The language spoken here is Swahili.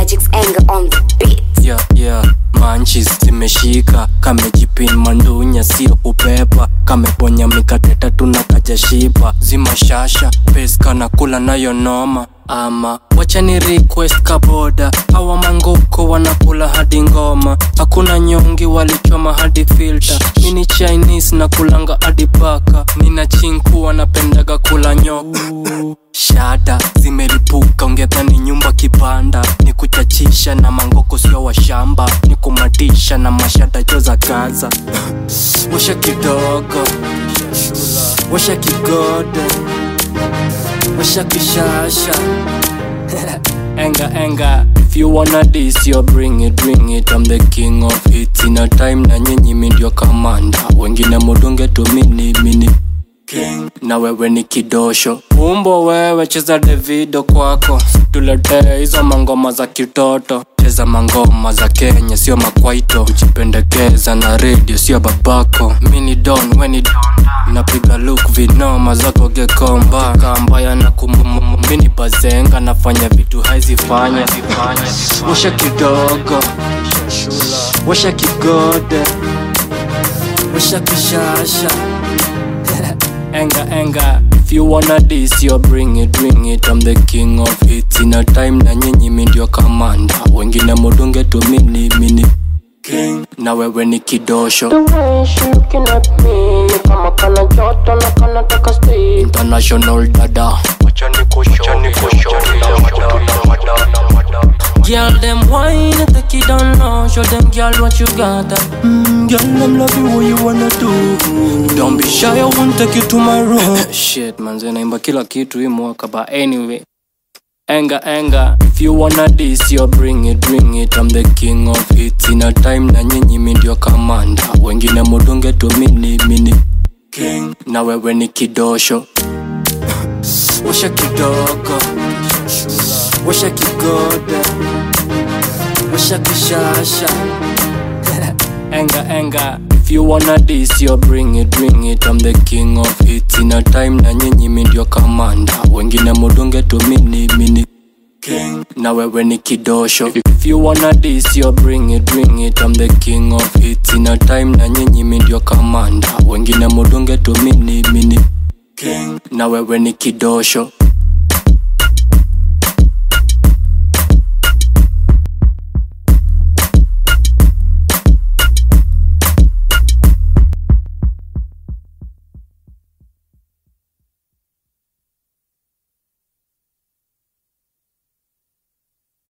Magic's anger on the beat. yeah, yeah. manchis zimeshika kamejipin mandunya sio kupepa kameponya mikate tatu na kajashiba zimashasha peska na kula nayo noma ama wacha ni request kaboda hawa mangoko wanakula hadi ngoma hakuna nyongi walichoma hadi filter mini chinese na kulanga hadi paka nina chinku wanapendaga kula nyoka shada zimeripuka ungedhani nyumba kibanda ni kuchachisha na mangoko sio wa shamba ni kumatisha na mashada jo za gaza washa kidogo washa kigodo washa kishasha enga enga if you wanna this you bring it bring it I'm the king of hits in a time na nyinyi mi ndio kamanda wengine mudunge tu mini mini king na wewe ni kidosho umbo wewe cheza davido kwako tuletee hizo mangoma za kitoto cheza mangoma za kenya sio makwaito kujipendekeza na redio sio babako mini don weni napiga luk vinoma zako gekomba kambaya na kumumini bazenga nafanya vitu haizifanya washa kidogo washa kigode washa kishasha enga enga if you wanna this you bring it bring it I'm the king of hits in a time na nyinyi mi ndio kamanda wengine mudunge tu mini mini king na wewe ni kidosho The way she looking at me ni kama kana joto na kana taka stay international dada Girl, them wine, take it down low. Show them, girl, what you got. Mm, girl, them love you, what you wanna do. Don't be shy, I won't take you to my room. Shit, manze, naimba kila kitu hii mwaka, but anyway. Enga, enga, if you wanna this, you bring it, bring it. I'm the king of hits in a time na nyinyi mi ndio kamanda. Wengine mudunge tu mini, mini. King, na wewe ni kidosho. Washa kidogo Washa kigode Washa kishasha Enga enga If you wanna this you bring it bring it I'm the king of hits in a time na nyinyi mi ndio kamanda Wengine mudunge tu mini mini King na wewe ni kidosho If you wanna this you bring it bring it I'm the king of hits in a time na nyinyi mi ndio kamanda Wengine mudunge tu mini mini King na wewe ni kidosho